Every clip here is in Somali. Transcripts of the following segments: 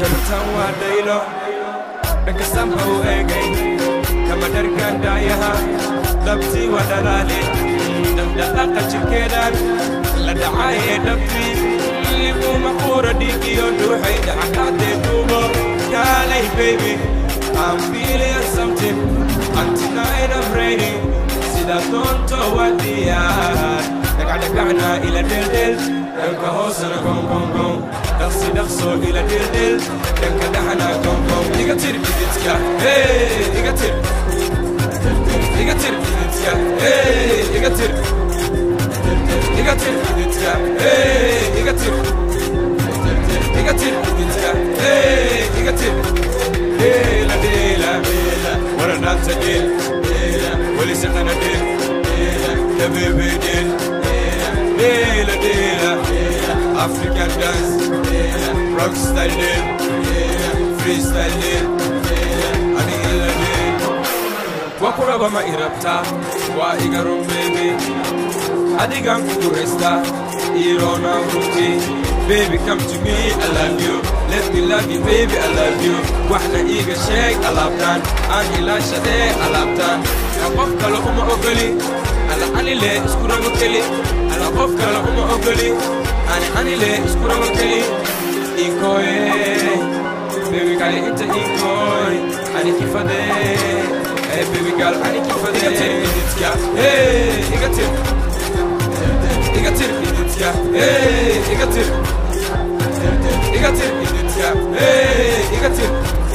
dartan waa dhaylo dhanka samha u eegay kama dharkan dhaayaha dhabtii waa dhalaale dhaqdhaqaaqa jirkeedaan la dhacayee dhabtii liguma quura dhiigiyo dhuuxay dhacqaadee duubo kaalay baby I'm feeling something and tonight I'm ready sida doonto waa diyaar dhagacdhagacna ila dheeldheel dhanka hoosana gongongon dhaqsi dhaqso ila dheeldheel dhanka dhaxna gongon iga tir bididka iga tir iga tir bididka iga tir iga tir bididka iga tir iga tir bididka iga tir deela deela wara dhaanta dheel weli saqana dheel dabebe dheel deela deela african dance rock style dheel freestyle dheel ani ila dheel waa ku raba ma i rabtaa waa iga run baby adigan ku guuraystaa iroona runtii baby come to me I love you let me love you baby I love you waxna iiga sheeg alaabtaan aan ilaashadee alaabtaan ka qof kale uma ogoli ana anile isku rabo keli ana qof kale uma ogoli ani anile isku rabo keli inkoye baby kale inta inkoy ani kifadee Hey baby girl, I need you for the Iga hey, iga tir Iga tir, iditka, hey, iga tir Iga tir, iditka, hey, iga tir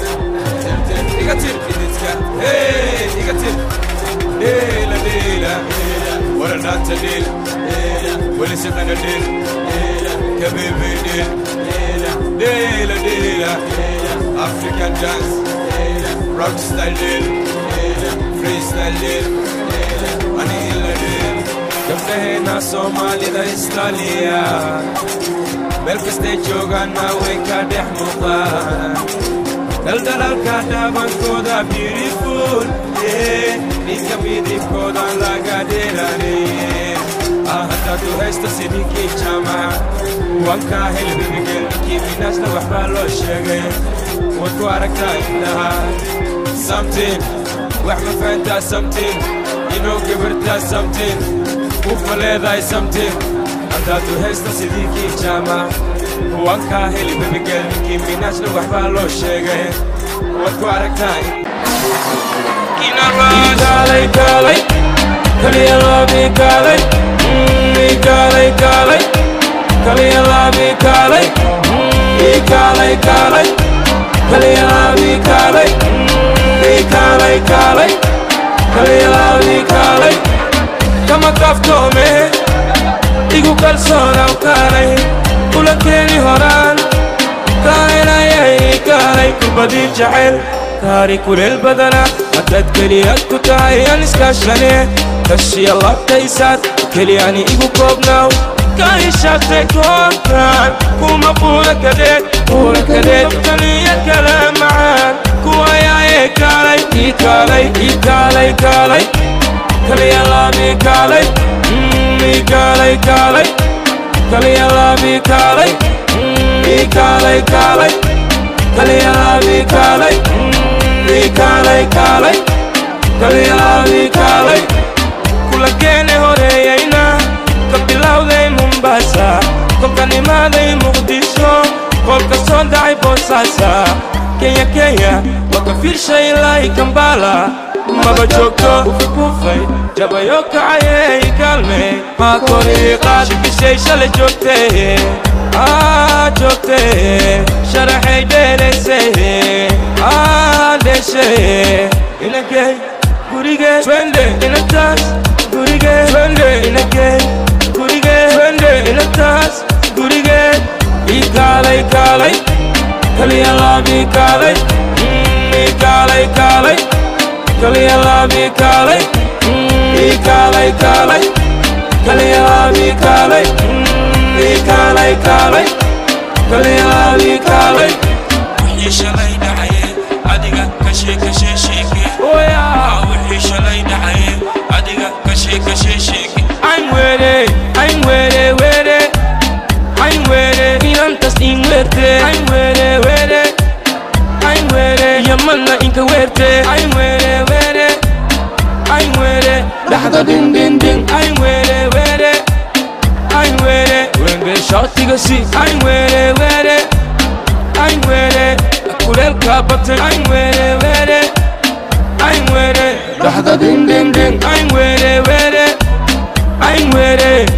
Iga tir, iditka, hey, iga tir Dela, dela, wara nanta del Wali siqana del Kabibi del Dela, dela African dance Rock style del freestyle del ani ila del gabdhaheena soomaalida istaaliya meel kastay joogaanna way ka dhex muuqaan daldalaalka dhaabankooda beautiful ninka midibkoodan laga dheeraaneye haddaadu haysta sidinkii jaamaca wankaa helbibigel minaasna waxbaa loo sheegay waad ku aragtaa indhaha something wax ma fahantaa something inoo gabartaa something ufma leedahay something haddaadu haysta sidinkii jaamac wankaa heli babigel ninkii minaasna waxbaa loo sheegay waad ku aragtaa kaalay kaalay kaliya laabi kaalay kaalay kaalay kaliya laabi kaalay kaalay kaalay kaliya laabi kaalay kaalay kaalay kaliyaalaadii kaalay kama kaftoome igu kalsoonaw kaalay kulankeeni horaan kaaynayay kaalay kubadii jacayl kaari kuleel badana haddaad keliyaad ku tahay aan iskaashane kashiya labtaysaad keliyani igu koobnaaw kaishaatay koonkaan kuma buura kadeed buura kadeed taniya kala macaan kuwayaaye kaalay ii kaalay ii kaalay kaalay kaliyalaami kaalay ii kaalay kaalay kaliyalaami kaalay ii kaalay kaalay kaliyalaami kaalay ii kaalay kaalay kaliyalaami kaalay kulakeene horeeyayna ka bilowday mombasa kolka nimaaday muqdisho kolka soo dhacay boosaasa kenya kenya waa ka fiirshay ilaahi kambala maba joogto ufukufay jabayo kacayey kaalmey maa koriiqaad shibishay shalay joogtee aa joogtee sharaxay dheeraysay aa dheeshay inagey gurigee twende inataas gurigee twende inagey gurigee twende inataas gurigee ii kaalay kaalay kaliyalaabii kaalay ii kaalay kaalay kaliyalaabii kaalay ii kaalay kaalay kaliyalaabii kaalay ii kaalay kaalay kaliyalaabii kaalay wixii shalay dhacaye adiga kashe kashe sheeke wixii shalay dhacaye adiga kashe kashe sheeke I'm waiting, I'm waiting, waiting I'm waiting, inantas in waiting I'm waiting, waiting camalna inka weerte ayn weere weere ayn weere dhaxda dhindhindhin ayn weere weere ayn weere wenge shootiga si ayn weere weere ayn weere kuleelka batay ayn weere weere ayn weere dhaxda dhindhindhin ayn weere weere ayn weere